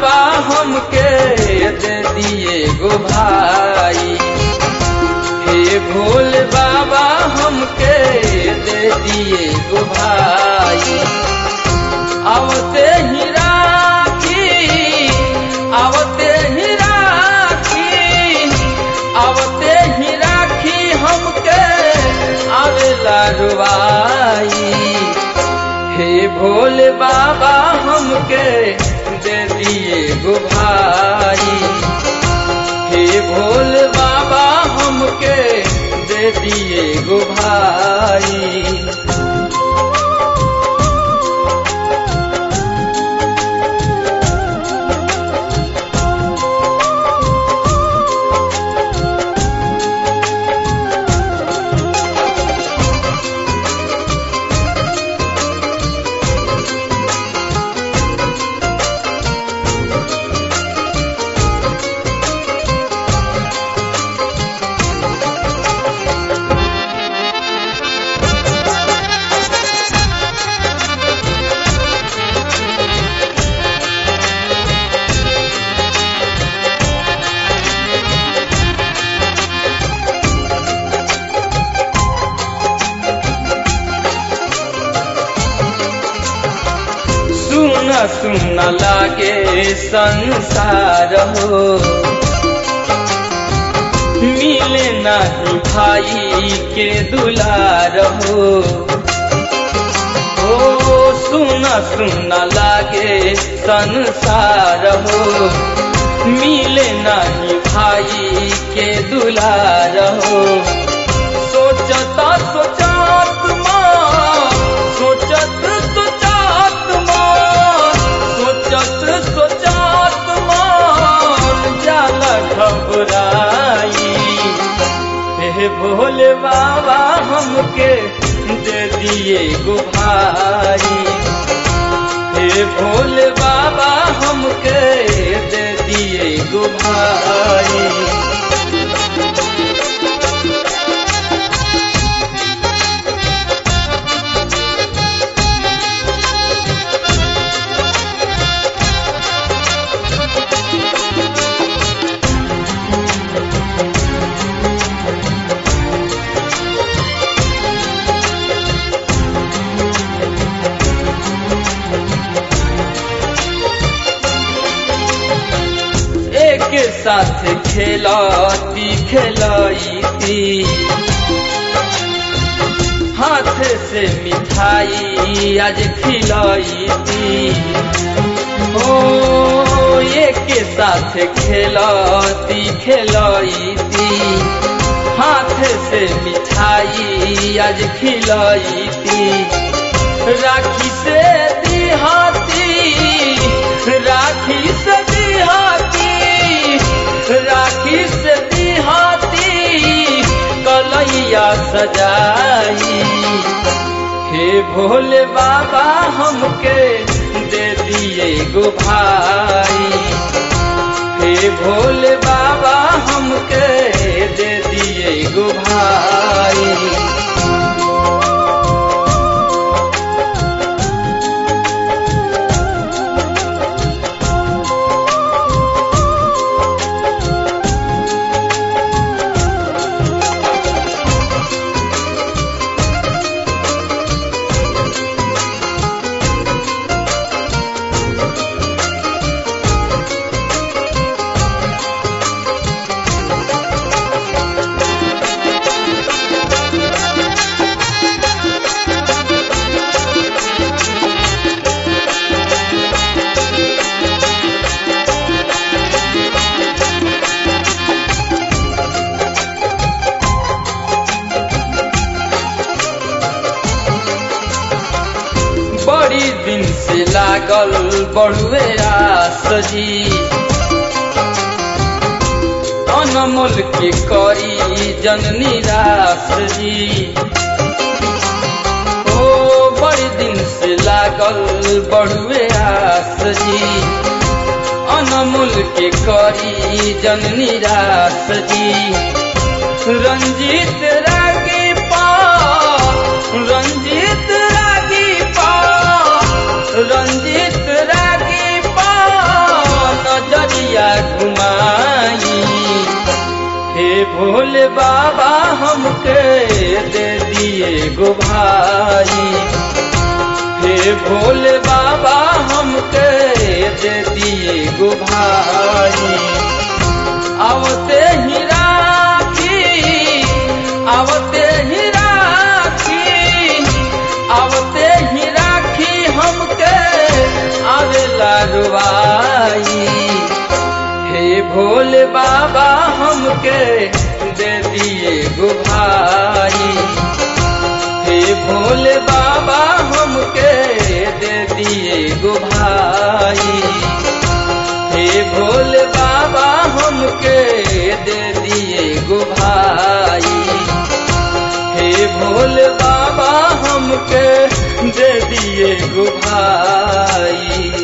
बाबा हमके दे दिए गो भाई हे भोले बाबा हमके दे दिए गो भाई आवते ही राखी आवते ही राखी आवते ही राखी हमके आवेला रुवाई हे भोले बाबा हमके दे दिए गो भाई हे भोले बाबा हमके दे दिए गो भाई सुन सुन लागे संसार हो मिले नहीं भाई के दुलार हो ओ सुन सुन लागे संसार हो मिले नहीं भाई के दुलार हो सोचता सोचात माँ सोचत सोचात माँ सोचत सोचात मान जाला घबराई हे भोले बाबा हमके दे दिए गो भाई हे भोले बाबा हमके दे दिए गो भाई एक साथ खेलाती खेलाईती हाथ से मिठाई आज खिलाईती ओ एक साथ खेलाती खेलाईती हाथ से मिठाई आज खिलाईती राखी से दिहाती राखी से दिहाती राखी से दिहाती कलैया सजाई हे भोले बाबा हमके दे दिए गो भाई हे भोले बाबा हमके दे दिए गो भाई बड़ी दिन से लागल बड़ुए आस जी अनमोल के करी जन निराश जी ओ बड़ी दिन से लागल बड़ुए आस जी अनमोल के करी जन निराश जी रंजीत रागी पा रंजीत रागी पा रंजीत रागी पा भोले बाबा हमके दे दिए गो भाई हे भोले बाबा हमके दे दिए गो भाई आवते ही राखी आवते ही राखी आवते ही राखी हमके आवेला रुवाई हे भोले बाबा हमके दे दिए गो भाई हे भोले बाबा हमके दे दिए गो भाई हे भोले बाबा हमके दे दिए गो भाई हे भोले बाबा हमके दे दिए गो भाई